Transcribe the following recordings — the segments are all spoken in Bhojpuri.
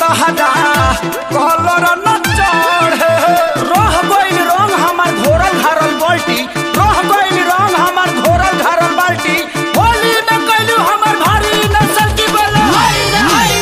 तहरा कलर न चढ़े रह गइल रंग हमार घोरल घारल बाल्टी रह गइल रंग हमार घोरल घारल बाल्टी होली न कइलू हमार भारी नसल की बोले हाय रे हाय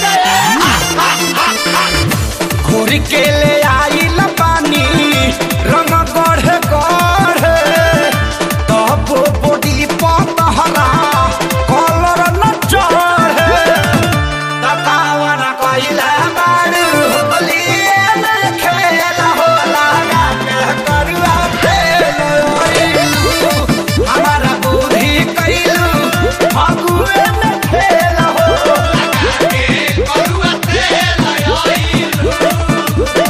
रे घोरी के ले आइल पानी रंग गढ़े गढ़े तब बॉडी पतहरा कलर न चढ़े तकावन कइला बारू होलिए में खेल होला गाके करुआ फेल ओइलू हमारा बुद्धि कइलू फगुए में खेल होला गाके करुआ फेल ओइलू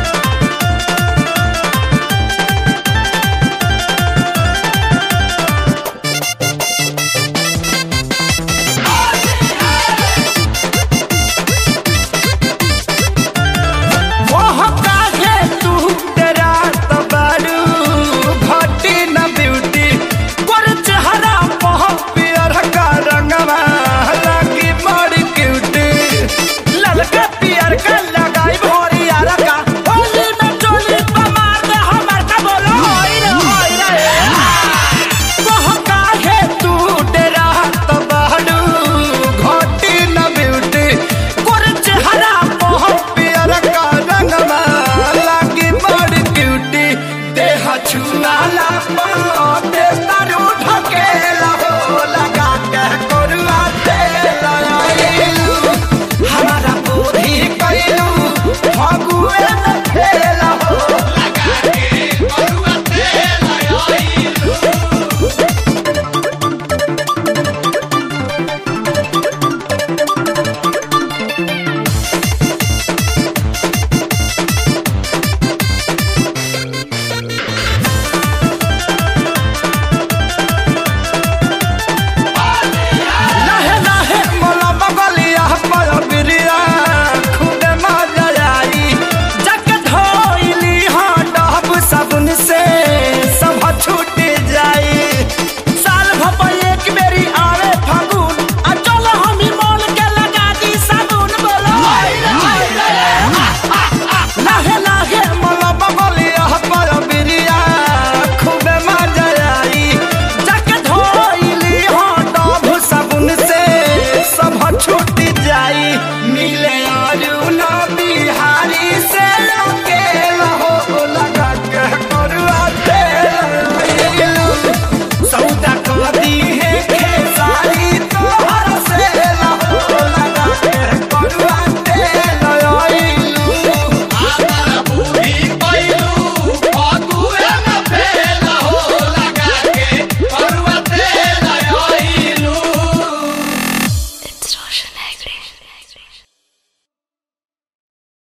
मोह काहे तू तेरा तबारू घटी न ब्यूटी पर चेहरा मोह पियर का रंगवा लगी बड़ी क्यूटी ललका पियर का लगाई भोरी यार का होली में चोली पे मार दे हमर का बोलो होई रे होई रे मोह काहे तू तेरा तबारू घटी न ब्यूटी पर चेहरा मोह पियर का रंगवा लागी बड़ी क्यूटी देह छुआला पाते तारू ढकेला हो लगा के कोरुआ तेल आइलू हमारा बुद्धि कइलू फगुए में खेला हो लगा के कोरुआ तेल आइलू लहे लहे मोला बगलिया पर बिरिया खुदे मजा आई जग धोइली हाँ डहब साबुन से सब छूट जाई साल भप एक बेरी आवे फागुन आ चल हमी मोल के लगा दी साबुन बोलो लहे लहे मोला बगलिया पर बिरिया खुदे मजा आई जग धोइली हाँ डहब साबुन से सब छूट जाई मिले अरुण बिहारी से